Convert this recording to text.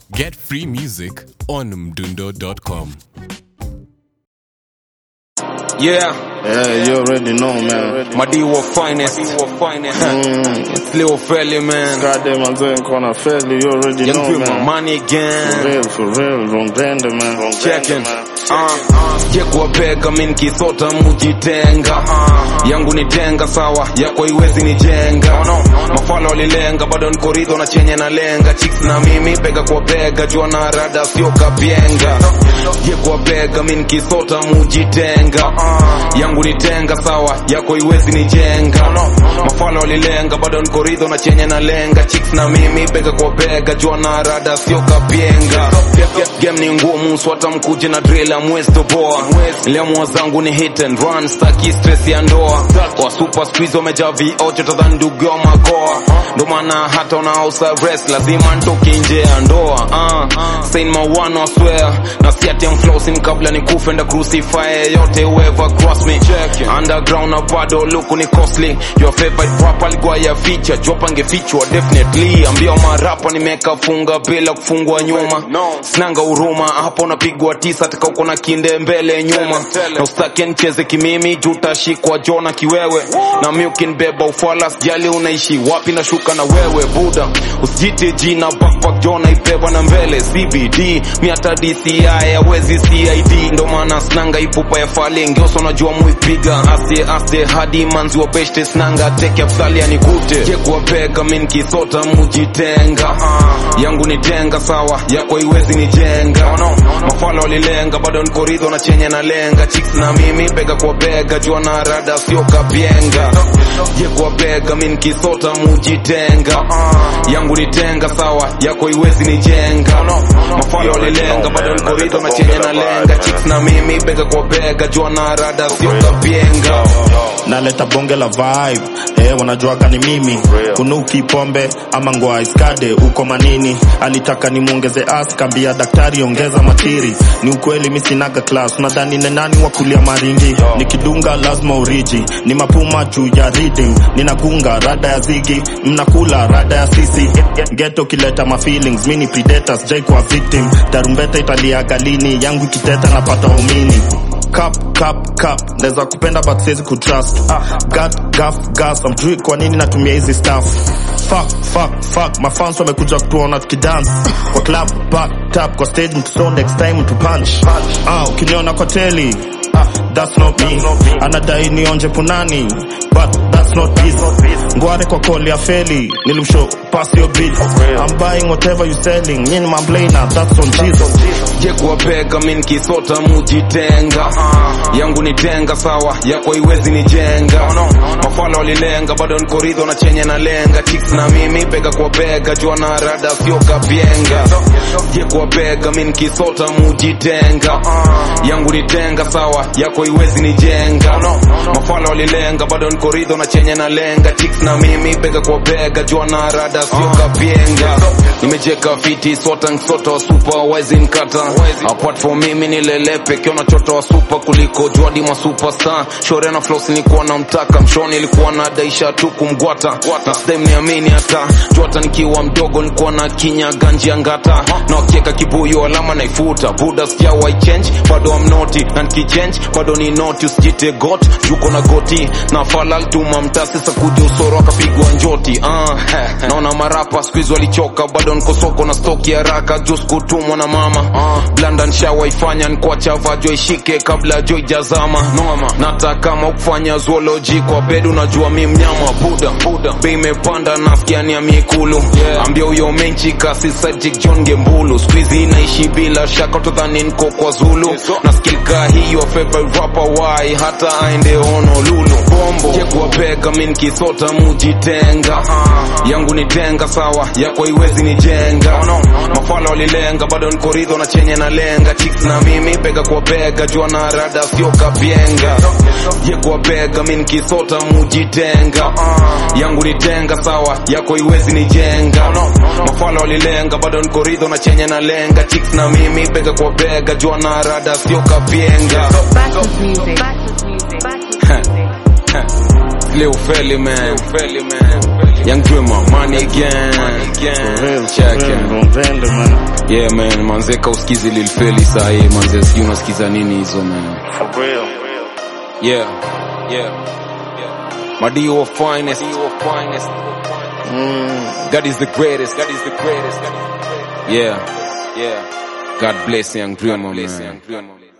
Get free music on mdundo.com. Yeah, Yeah, you already know, man. Madiwa finest. Mm. Lil Felly, man. Goddamn, I'm doing corner fairly. You already Young know, Pure, my man. money For again. real, for real. Wrong blender, man. Wrong Checking. blender, man. Uh, je kuwapeka mi nikisota mujitenga yangu ni tenga sawa yako iwezi nijenga mafala walilenga bado niko ridho na chenye na lenga chicks na mimi pega kwa bega jua na rada sio kapyenga je kuwapeka mi nikisota mujitenga yangu ni tenga sawa yako iwezi nijenga mafala walilenga bado niko ridho na chenye na lenga chicks na mimi bega kwa bega jua na rada sio kapyenga game ni ngumu swata mkuje na drill ya mwesto boa lemwa zangu ni hit and run staki stress ya ndoa wa super squeeze wamejaa viocho tadhani ndugu wa makoa ndo maana hata unaosa rest lazima ntoke nje ya ndoa uh, sain mawano I swear na siati am flossing kabla ni kufe nda crucify yote whoever cross me underground na bado luku ni costly your favorite rap alikuwa ya feature jopa angefichwa definitely ambia marapa nimeka funga bila kufungwa nyuma sinanga huruma hapo unapigwa tisa taka uko na kinde mbele nyuma na ustake nicheze kimimi juu utashikwa jona kiwewe na mi ukinibeba ufala sijali unaishi wapi na shuka na wewe buda usijite jina backpack jona ibeba na mbele cbd mi hata dci awezi cid ndo maana snanga ipupa ya fali ngioso najua muipiga aste aste hadi manzi wa beshte snanga teke afsali anikute je kuwapeka mi nikisota mujitenga yangu ni tenga sawa yako iwezi nijenga mafala walilenga bado niko ridho na chenye na lenga chicks na mimi bega kwa bega jua na rada sio kapyenga je kwa bega mi nikisota mujitenga yangu ni tenga sawa yako iwezi nijenga mafala walilenga bado niko ridho na chenye na lenga chicks na mimi bega kwa bega jua na rada sio kapyenga naleta bonge la vibe eh, wanajuaga ni mimi kunuki pombe ama ngwa iskade uko manini alitaka nimwongeze as kambia daktari ongeza matiri ni ukweli mi sinaga class nadhani ni nani wa kulia maringi nikidunga lazima uriji ni mapuma juu ya reading ninagunga rada ya zigi mnakula rada ya sisi geto kileta ma feelings mi ni predators jai kwa victim tarumbeta italiaga lini yangu ikiteta napata umini cup cup cup naweza kupenda but siwezi kutrust gat gaf gas amjui kwa nini natumia hizi stuff fuck fuck fuck mafans wamekuja kutuona tukidance kwa club back tap kwa stage mtuso next time mtu punch ah ukiniona kwa teli that's not me anadai nionje punani but that's not this ngware kwa call ya feli nilimshow pass your bill i'm buying whatever you selling nyini mamblana that's on jesus je kuwapeka mi nikisota mujitenga yangu ni tenga sawa yako iwezi nijenga mafala walilenga bado niko ridho na chenye na lenga chicks na mimi bega kwa bega jua na rada sio kapyenga je kuwapeka mi nikisota mujitenga yangu ni tenga sawa yako iwezi nijenga mafala walilenga bado niko ridho na chenye na lenga chicks na mimi bega kwa bega jua na rada sio kapyenga nimejeka fiti sota nsota wa super wezi nkata apart for mimi nilele peke nachota wa super kuliko juadi ma superstar shore na floss nilikuwa na mtaka mshoni ilikuwa na daisha tu kumgwata na stem niamini hata juata nikiwa mdogo nilikuwa na kinya ganji ya ngata na wakieka kibuyu alama naifuta buda sikia wai change bado am noti na nikichange bado ni noti usijite got juko na goti na falal tuma mtasi sakuja usoro akapigwa njoti ah naona marapa squeeze walichoka bado niko soko na stoki haraka jus kutumwa na mama uh, blanda nshawaifanya nkuacha vajo ishike kabla jo ijazama noma nata kama ukufanya zoology kwa bed unajua mi mnyama buda buda bei imepanda nasikia ni ya mikulu yeah. ambia huyo menchi kasi sajik john gembulu squeeze inaishi bila shaka utadhani niko kwa zulu na skilka hiyo favorite rapper why hata aende honolulu bombo je kuwapeka mi nikisota mujitenga yangu ni tenga sawa yako iwezi nijenga mafala walilenga bado niko ridho na chenye na lenga chicks na mimi bega kwa bega jua na rada sio kapyenga je kwa bega mi nikisota mujitenga yangu ni tenga sawa yako iwezi nijenga mafala walilenga bado niko ridho na chenye na lenga chicks na mimi bega kwa bega jua na rada sio kapyenga Battles music. Battles music. Battles music. Lil Felly man, Felly man, Young Dreamer, money again, For real, for check real, it. Wrong blender, man yeah man manzeka usikizi lilfeli sahi manze sijui unasikiza nini hizo man For real. yeah yeah Madio of finest God is the greatest God is the greatest yeah yeah God bless young dreamer man